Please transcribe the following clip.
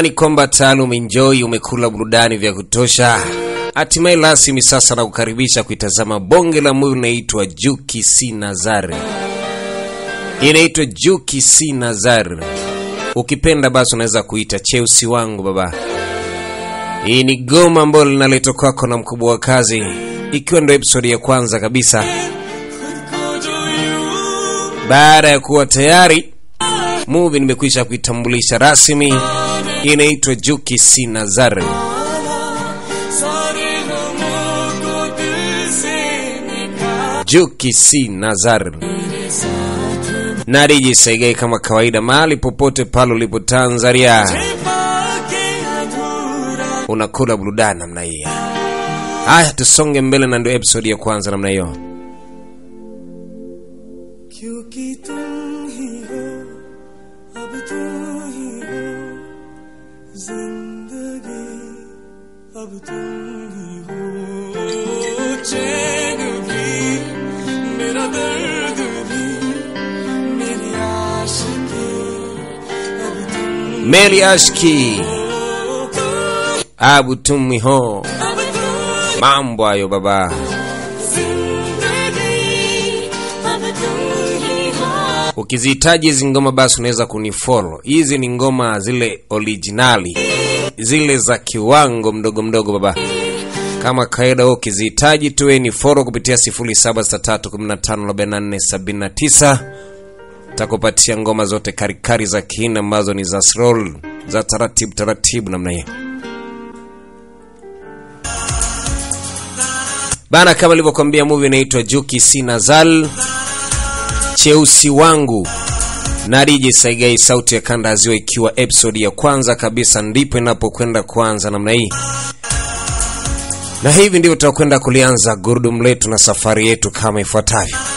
ni kwamba tayari umeenjoy, umekula burudani vya kutosha. Hatimaye rasmi sasa na kukaribisha kuitazama bonge la movie inaitwa Juki si Nazar, inaitwa Juki si Nazar. Ukipenda basi unaweza kuita Cheusi wangu baba. Hii ni goma ambalo linaletwa kwako na mkubwa wa kazi, ikiwa ndio episodi ya kwanza kabisa baada ya kuwa tayari movie nimekwisha kuitambulisha rasmi, inaitwa Juki si Nazar. Juki si Nazar na DJ Saigai kama kawaida, mahali popote pale ulipo Tanzania, unakula burudani namna hii. Haya, tusonge mbele na ndio episode ya kwanza namna hiyo. क्योंकि तुम ही हो अब तुम ही हो जिंदगी अब तुम ही हो चैन भी मेरा दर्द भी मेरी आशिकी अब तुम Meli Ashki Abu Tumi ho, अब तुम mambo hayo baba. जिंदगी अब तुम ही हो Ukizihitaji hizi ngoma basi unaweza kunifollow. Hizi ni ngoma zile originali, zile za kiwango mdogo mdogo baba. Kama kawaida, wewe ukizihitaji tuwe ni follow kupitia 0763154479 takupatia ngoma zote karikari za kihina ambazo ni za slow za taratibu taratibu namna hiyo bana. Kama nilivyokuambia, movie inaitwa Juki si Nazal cheusi wangu na DJ Saigai, sauti ya kanda ya ziwa, ikiwa episode ya kwanza kabisa, ndipo inapokwenda kuanza namna hii, na hivi ndivyo tutakwenda kulianza gurudumu letu na safari yetu kama ifuatavyo.